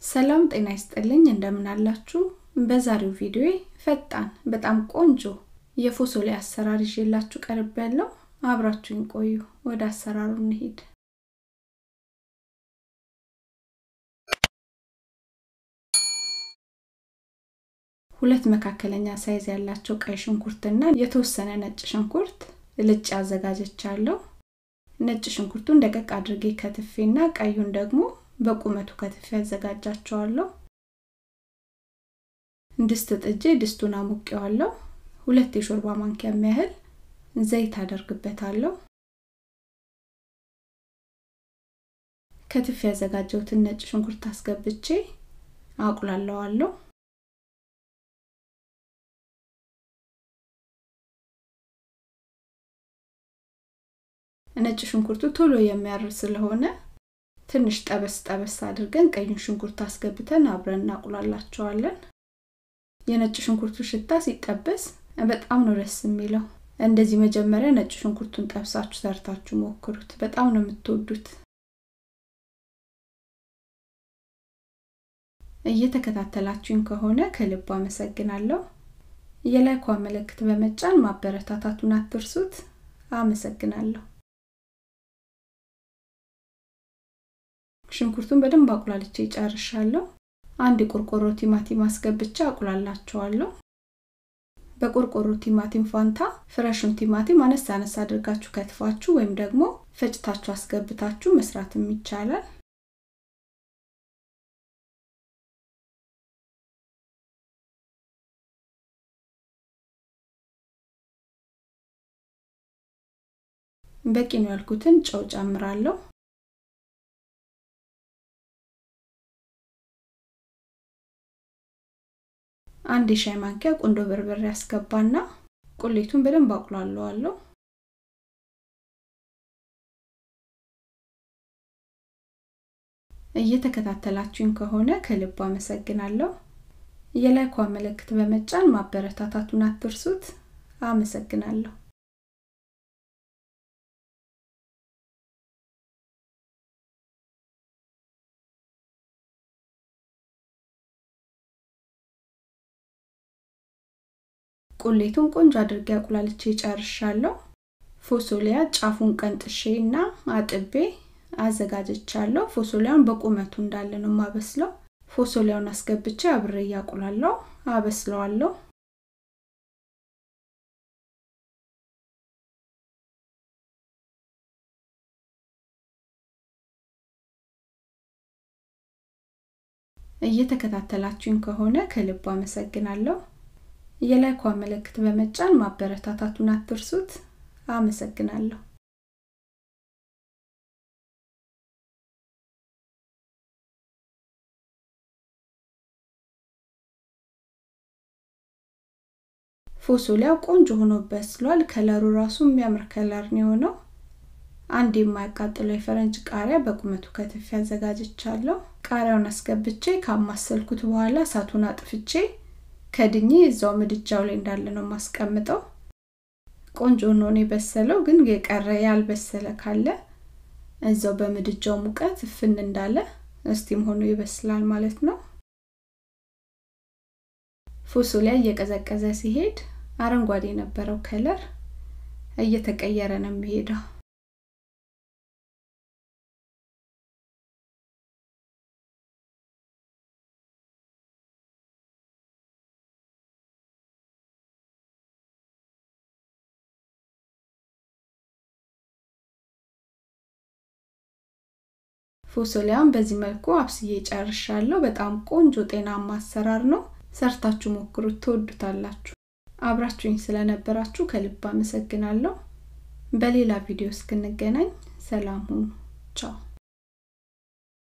ሰላም ጤና ይስጥልኝ እንደምን አላችሁ በዛሬው ቪዲዮ ፈጣን በጣም ቆንጆ የፎሶሊያ አሰራር ይዤላችሁ ቀርብ ያለው አብራችሁኝ ቆዩ ወደ አሰራሩ እንሂድ ሁለት መካከለኛ ሳይዝ ያላቸው ቀይ ሽንኩርትና የተወሰነ ነጭ ሽንኩርት ልጭ አዘጋጀቻለሁ ነጭ ሽንኩርቱን ደቀቅ አድርጌ ከትፌና ቀዩን ደግሞ በቁመቱ ከትፌ ያዘጋጃቸዋለሁ ድስት ጥጄ ድስቱን አሙቄዋለሁ ሁለት የሾርባ ማንኪያ የሚያህል ዘይት አደርግበታለሁ ከትፍ ያዘጋጀሁትን ነጭ ሽንኩርት አስገብቼ አቁላለዋለሁ ነጭ ሽንኩርቱ ቶሎ የሚያር ስለሆነ ትንሽ ጠበስ ጠበስ አድርገን ቀዩን ሽንኩርት አስገብተን አብረን እናቁላላቸዋለን የነጭ ሽንኩርቱ ሽታ ሲጠበስ በጣም ነው ደስ የሚለው እንደዚህ መጀመሪያ ነጭ ሽንኩርቱን ጠብሳችሁ ሰርታችሁ ሞክሩት በጣም ነው የምትወዱት እየተከታተላችሁኝ ከሆነ ከልብ አመሰግናለሁ የላይኳ ምልክት በመጫን ማበረታታቱን አትርሱት አመሰግናለሁ ሽንኩርቱን በደንብ አቁላልቼ ጨርሻለሁ አንድ የቆርቆሮ ቲማቲም አስገብቼ አቁላላቸዋለሁ በቆርቆሮ ቲማቲም ፋንታ ፍረሹን ቲማቲም አነስ አነስ አድርጋችሁ ከትፋችሁ ወይም ደግሞ ፈጭታችሁ አስገብታችሁ መስራትም ይቻላል በቂ ነው ያልኩትን ጨው ጨምራለሁ አንድ የሻይ ማንኪያ ቁንዶ በርበሬ ያስገባና ቁሌቱን በደንብ አቁላለዋለሁ እየተከታተላችሁኝ ከሆነ ከልብ አመሰግናለሁ የላይኳ ምልክት በመጫን ማበረታታቱን አትርሱት አመሰግናለሁ ቁሌቱን ቆንጆ አድርጌ አቁላልቼ ጨርሻለሁ ፎሶሊያ ጫፉን ቀንጥሼ እና አጥቤ አዘጋጀቻለሁ ፎሶሊያውን በቁመቱ እንዳለ ነው ማበስለው ፎሶሊያውን አስገብቼ አብሬ እያቁላለሁ አበስለዋለሁ እየተከታተላችሁኝ ከሆነ ከልብ አመሰግናለሁ የላይኳ ምልክት በመጫን ማበረታታቱን አትርሱት አመሰግናለሁ ፎሶሊያው ቆንጆ ሆኖ በስሏል ከለሩ ራሱ የሚያምር ከለር ነው የሆነው አንድ የማያቃጥለው የፈረንጅ ቃሪያ በቁመቱ ከትፍ ያዘጋጅቻለሁ ቃሪያውን አስገብቼ ካማሰልኩት በኋላ እሳቱን አጥፍቼ ከድኜ እዛው ምድጃው ላይ እንዳለ ነው ማስቀምጠው ቆንጆ ነው የበሰለው ግን የቀረ ያልበሰለ ካለ እዛው በምድጃው ሙቀት ፍን እንዳለ እስቲም ሆኖ ይበስላል ማለት ነው ፎሶሊያ እየቀዘቀዘ ሲሄድ አረንጓዴ የነበረው ከለር እየተቀየረ ነው የሚሄደው ፎሶሊያን በዚህ መልኩ አብስዬ ጨርሻለሁ በጣም ቆንጆ ጤናማ አሰራር ነው ሰርታችሁ ሞክሩት ትወዱታላችሁ አብራችሁኝ ስለነበራችሁ ከልብ አመሰግናለሁ በሌላ ቪዲዮ እስክንገናኝ ሰላም ሁኑ ቻው